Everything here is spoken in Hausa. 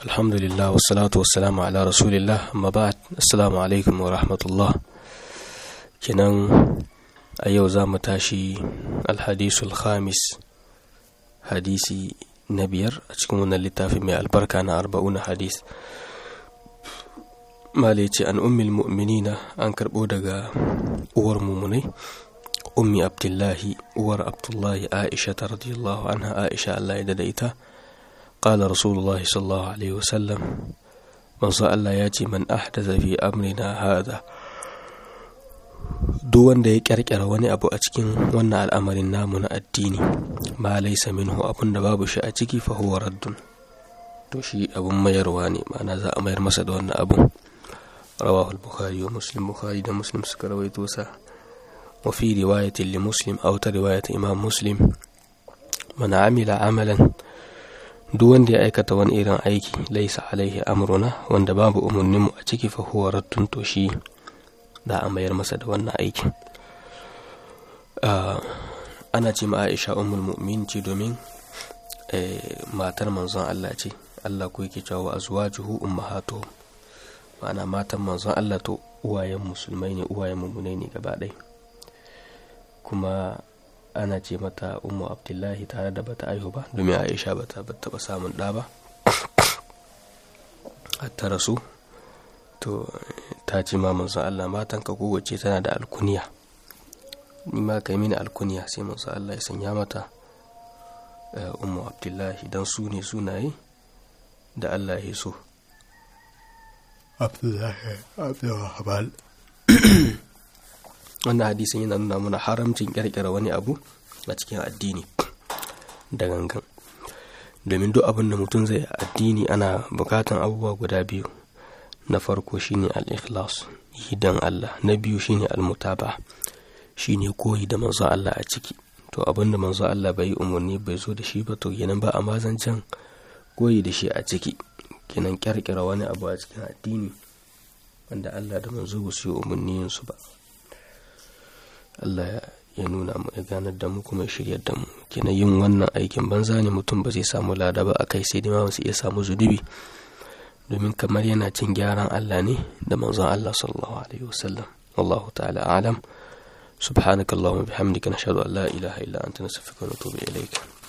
alhamdulillah wassalatu wassalamu ala rasulillah amma ba'd assalamu alaikum wa rahmatullah kenan a yau za mu tashi alhadisul khamis hadisi na biyar a cikin wannan littafi mai albarka na arba'una hadis male ce an ummil mu'minina an karɓo daga uwar mumunai ummi abdullahi uwar abdullahi aisha ta radiyallahu anha aisha allah ya da ita قال رسول الله صلى الله عليه وسلم من صلى الله ياتي من أحدث في أمرنا هذا duk wanda ya kyarkyara wani abu a cikin wannan al'amarin namu na addini ma laisa minhu abun da babu shi a ciki fa huwa raddun to shi abun mayarwa ne ma'ana za a mayar masa da wannan abun rawahu al-bukhari wa muslim bukhari da muslim suka rawaito sa wa fi riwayatin li muslim aw ta riwayatin imam muslim man amila amalan duk wanda ya aikata wani irin aiki laisa alaihi amruna wanda babu umarninmu a ciki fa huwa raddun to shi da a mayar masa da wannan aikin ana ce ma Aisha ummul mu'min ce domin matar manzon Allah ce Allah ko yake cewa azwajuhu ummahatuhum ma'ana matan manzon Allah to uwayen musulmai ne uwayen mummunai ne gaba ɗaya kuma ana ce mata umu abdullahi tare da bata aihu ba domin aisha bata taba samun ɗa ba hatta rasu to ta ce ma manzo Allah matan ka kowace tana da alkuniya ni ma kai mini alkuniya sai manzo Allah ya sanya mata umu abdullahi dan su ne sunaye da Allah ya so abdullahi abdullahi wannan hadisin yana nuna mana haramcin kirkira wani abu a cikin addini da gangan domin duk abin da mutum zai addini ana bukatan abubuwa guda biyu na farko shine al-ikhlas yi dan Allah na biyu shine al-mutaba shine koyi da manzo Allah a ciki to abin da manzo Allah bai umarni bai zo da shi ba to kenan ba a mazancan koyi da shi a ciki kenan kirkira wani abu a cikin addini wanda Allah da manzo ba su yi umarni su ba Allah ya nuna mu ya ganar da mu kuma shiryar da mu kina yin wannan aikin banza ne mutum ba zai samu lada ba akai sai dai ma su iya samu zunubi domin kamar yana cin gyaran Allah ne da manzon Allah sallallahu alaihi wasallam wallahu ta'ala alam subhanakallahumma bihamdika nashhadu an la ilaha illa anta nastaghfiruka wa natubu ilayk